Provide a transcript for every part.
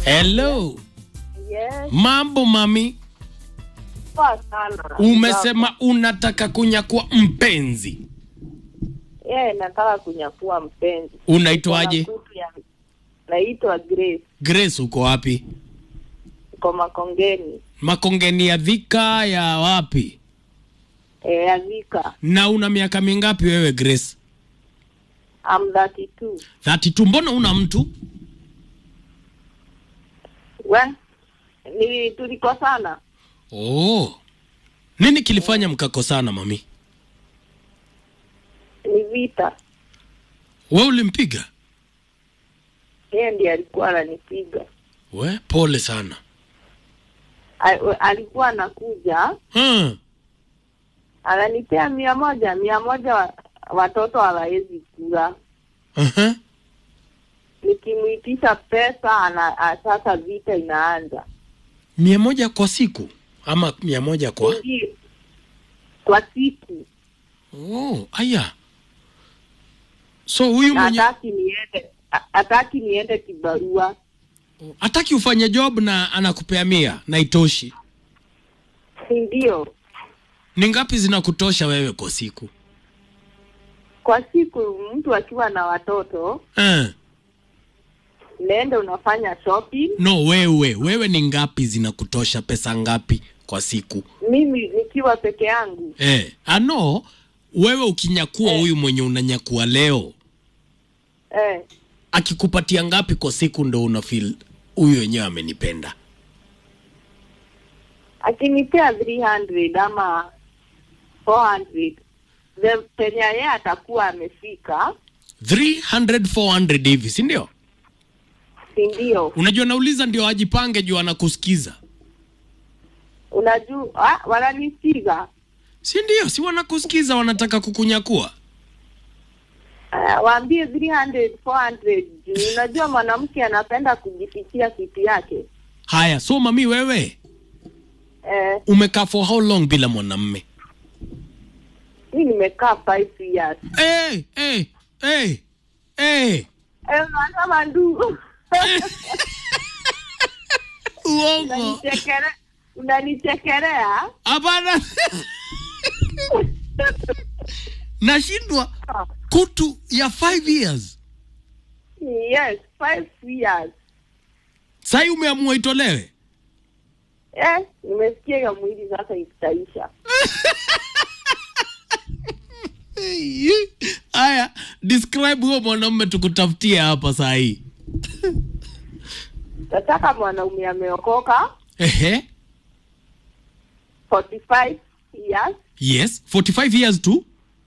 Hello. Yes, Mambo mami. poa sana. Umesema unataka kunyakua mpenzi. Yeah, nataka kunyakua mpenzi. Unaitwaje? Kuna kutu ya- Naitwa Grace, Grace uko wapi? kwa Makongeni Makongeni ya Dhika ya wapi? eh, Azika. Na una miaka mingapi wewe Grace? I'm 32. 32. Mbona una mtu? We, ni tulikosana. Oh. Nini kilifanya mkakosana mami? Ni vita. We ulimpiga? Yeye ndiye alikuwa ananipiga. We pole sana. Al- Alikuwa anakuja Hmm. ananipea mia moja mia moja wa, watoto hawawezi kula. Uh-huh. Nikimuitisha pesa ana, a- sasa vita inaanza. Mia moja kwa siku ama mia moja kwa? Ndio. Kwa siku Oh, aya. So huyu mwenye hataki niende a- hataki niende kibarua. hataki ufanye job na anakupea mia na itoshi. Si ndio? Ni ngapi zinakutosha wewe kwa siku? Kwa siku mtu akiwa na watoto Eh. unaenda unafanya shopping. No, wewe wewe ni ngapi zinakutosha? Pesa ngapi kwa siku? Mimi nikiwa peke yangu Eh, ano wewe ukinyakua Eh. huyu mwenye unanyakua leo eh, akikupatia ngapi kwa siku ndo una feel huyu wenyewe amenipenda? akinipea 300 ama 400 the penye yeye atakuwa amefika, 300 400 hivi, si ndio? si ndio? Unajua nauliza ndio ajipange juu anakusikiza. Unajua ah, wananipiga Si ndio? Si wanakusikiza wanataka kukunyakua. uh, waambie 300 400 juu unajua mwanamke anapenda kujifichia kitu yake Haya, so mami wewe eh, umekaa for how long bila mwanamme? mi nimekaa 5 years Eh, eh, eh. Eh. eh, unasema ndu Uongo. unanichekere unanichekelea Hapana. Nashindwa kutu ya 5 years. yes 5 years Sasa umeamua itolewe. eh, nimesikia hiyo mwili sasa itaisha Haya, describe huo mwanamume tukutafutie hapa saa hii. nataka mwanaume ameokoka Ehe. 45 years Yes, 45 years to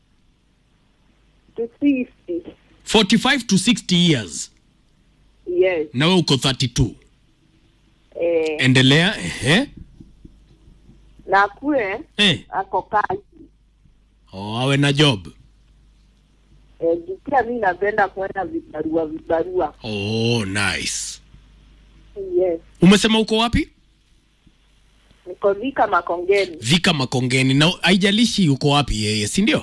to 60 45 to 60 years. yes Na wewe uko 32. eh, Endelea. Ehe. na kule Eh. ako kazi Oh, awe na job. eh, juu pia mi napenda kwenda vibarua vibarua Oh, nice. yes Umesema uko wapi? niko Thika Makongeni Vika Makongeni. Na haijalishi uko wapi yeye, si ndio?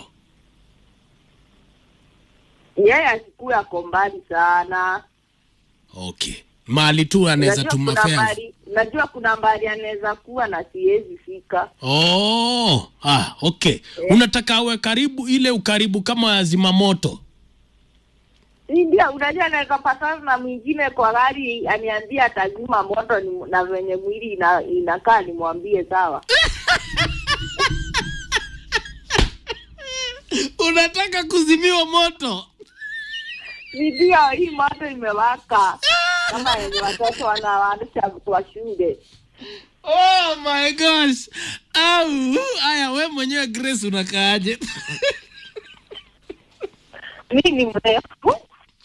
yeye asikuwe ako mbali sana Okay. Mahali tu anaweza Najua tuma kuna fares. mbali najua kuna mbali anaweza kuwa na siwezi fika Oh, ah, okay. Unataka awe karibu ile ukaribu kama zimamoto. Si ndio unajua anaweza patana na mwingine kwa gari aniambia atazima moto ni, na venye mwili ina, inakaa nimwambie sawa Unataka kuzimiwa moto? Si ndio hii moto imewaka kama yenye watoto wanawasha kwa shule Oh my gosh. Au, haya we mwenyewe Grace unakaaje? mi ni mrefu